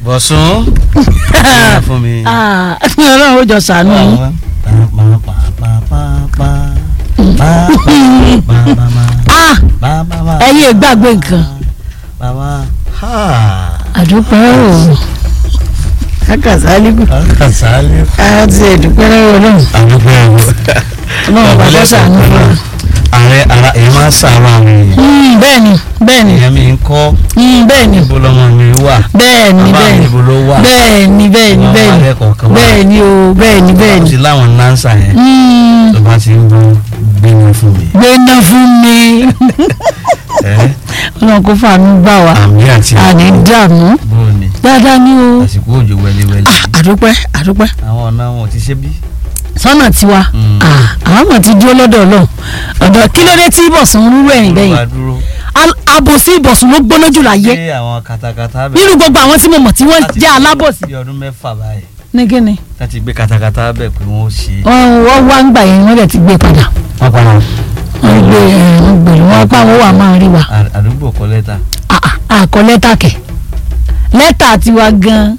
bọ̀sùn ìyá fún mi. Ah, ọlọ́run ó jọ sànú yín. Ah, ẹ̀yin ìgbàgbé nǹkan. àdúpẹ́ o akasaliku Kàsálí. àti ẹ̀dúpẹ́ lọ́wọ́ náà Àdúgbò ẹ̀wọ̀. ọlọ́run bá bọ́ sànú fún wa. Ààrẹ ara èyí máa ń sàárọ̀ àwọn èèyàn. Mm, bẹ́ẹ̀ni bẹ́ẹ̀ni Ìyá mi ń kọ́ mm, bẹ́ẹ̀ni ibo lọmọ mi wà. bẹ́ẹ̀ni Bàbá mi bẹ́ẹ̀ni ibo ló wà. bẹ́ẹ̀ni bẹ́ẹ̀ni Àwọn bẹ́ẹ̀ni alẹ́ kọ̀ọ̀kan wà. bẹ́ẹ̀ni o bẹ́ẹ̀ni Ó bẹ́ẹ̀ni. ti láwọn nánsà yẹn. Mm, Tó bá ti ń bọ́ gbé wọn fún mi. gbéná fún mi Ẹ́ ọlọ́run kó fàánú gbà wá àmì àti àní dààmú bóò ni dáadáa ní o àsìkò òjò wẹliwẹli. Ah, àdúpẹ́ àdúpẹ́ Àwọn ọ̀nà wọn ò ti ṣe bí. sọ́nà tiwa Mm. Ah, àwọn ọmọ ti dúró lọ́dọ̀ ọlọ́run ọ̀dọ̀ kí ló dé tí ìbọ̀sùn ń rúrú ẹ̀yìn bẹ́yìn Olúwa dúró. Al- àbòsí ìbọ̀sùn ló gbóná jù láyé Ṣé àwọn katakata bẹ̀? nínú gbogbo àwọn tí mo mọ̀ tí wọ́n láti jẹ́ bí- alábòsí bí ọdún mẹ́fà báyìí ní kíni láti gbé katakata bẹ̀ pé wọ́n ó ṣe. wọ́n wọ́n wá ń gbà yẹn wọ́n dẹ̀ ti gbé padà wọ́n padà wọ́n gbé ẹ̀ wọ́n gbé wọ́n pa wọ́n wà máa rí wa àdúgbò kọ lẹ́tà. Ah, ah, àkọ lẹ́tà kẹ̀ lẹ́tà tiwa gan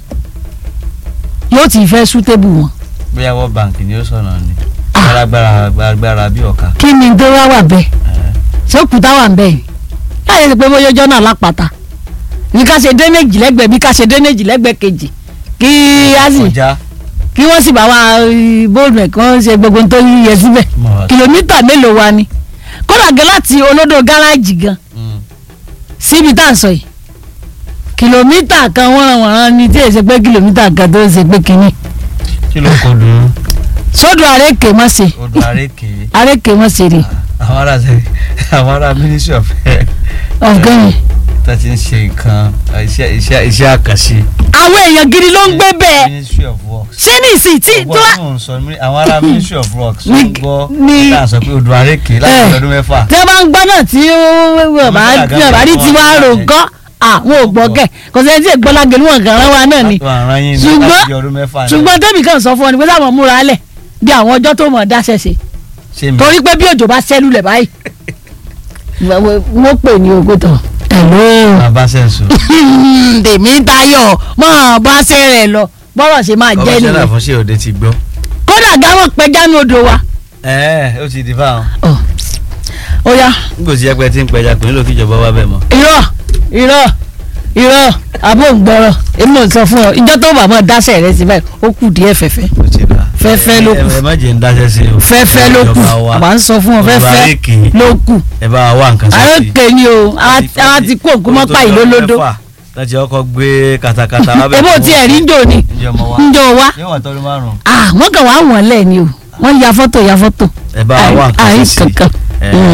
yóò ti fẹ́ sútébù wọn bóyá wọ́n báǹkì ni ó sọ̀nà ni. Ah. agbára agbára bí ọ̀ka. kí ni tó wá wà bẹ́ẹ̀ Ẹ̀, ṣé òkúta wà ń bẹ́ẹ̀ ni láyé ti pé bóyá ọjọ́ náà lápáta bí ká ṣe dénéjì lẹ́gbẹ̀ẹ́ bí ká ṣe dénéjì lẹ́gbẹ̀ẹ́ kejì kí á sì kọjá kí wọ́n sì bá wa eh, bóòlù ẹ̀ kí wọ́n ṣe gbogbo ohun tó yẹ síbẹ̀ mọ̀ wá. kìlómítà mélòó wa ni kódà gan láti olódò gáràjì gan Mm. síbi tá à ń sọ yìí kìlómítà kan wọ́nranwọ̀nran ni tí èsì pé kìlómítà kan tó ń ṣe pé kínní kí ló kọ dùn sódò àrékè mọ́ ṣe odò àrékè àrékè mọ́ ṣe rè àwọn ará ṣe àwọn ará ministry of health ọ̀gẹ́yìn tó ti ń ṣe nǹkan iṣẹ́ iṣẹ́ iṣẹ́ àkànṣe. àwọn èèyàn gidi ló ń gbé bẹ́ẹ̀ ministry of works. ṣé ní ìsìn tí tó wá ọgbọ́n tó ń sọ ní àwọn ará ministry of works Ní- ń gbọ́ ní- nígbà sọ pé odò àrékè láti Eh. ọdún mẹ́fà. tí wọ́n bá ń gbọ́ náà tí bàbá rí ti wá rò gán àwọn ò gbọ́ kẹ̀ kò sẹ́ni tí ègbọ́n lágẹ̀lú wọn kàn rán wa náà ni látọ̀ àrán yín ní Ṣùgbọ́n- láti ọdún mẹ́fà náà. ṣùgbọ́n tẹ́bì kan sọ fún ọ ni pé sáwọn múra lẹ̀ bí àwọn ọjọ́ tó mọ̀ dáṣẹ́ ṣe ṣé mi torí pé bí òjò bá ṣẹ́lú lẹ̀ báyìí wọ́n pè ní ogótọ̀ ẹ̀ló bàbá sẹ́ǹsù. tèmi tayọ̀ mọ́ bá ṣe rẹ̀ lọ bọ́rọ̀ ṣe máa jẹ́ kọmíṣánná nìyẹn fún ṣé òde ti gbọ́. kódà gáwọn pẹja ní odò wa ẹ̀ẹ́ ó ti di fáwọn. Ọ̀, ó yá nígbò tí ẹgbẹ́ ti ń pẹja kò nílò kíjọba wá bẹ̀ mọ́. irọ́ irọ́ irọ́ àbò ń gbọ́rọ̀ èmi ò sọ fún ọ ìjọ tó bàbá dáṣẹ́ rẹ sí báyìí ó kù díẹ̀ fẹ́fẹ́ ó ti dà. Fẹ́fẹ́ ló kù. ẹ ẹ má jẹ́ ń dáṣẹ́ sí o. fẹ́fẹ́ ló kù Ìjọba wa. àbá ń sọ fún ọ Odò fẹ́fẹ́ àrékè. ló kù ẹ bá wa wá nǹkan sí. àrékè ni o àwọn ti kó ògùn mọ́pá ìlólódó láti ọkọ̀ gbé katakata wá bẹ̀ ebó fún- tí ẹ̀ rí jò ní ǹjẹ́ ọmọ wa. njọ wa yóò wà tọ́dún márùn-ún. ah wọ́n kàn wá wọ̀n lẹ̀ ni o wọ́n ya fọ́tò ya fọ́tò ẹ bá wa wá nǹkan àì sí. kankan ẹ Mm.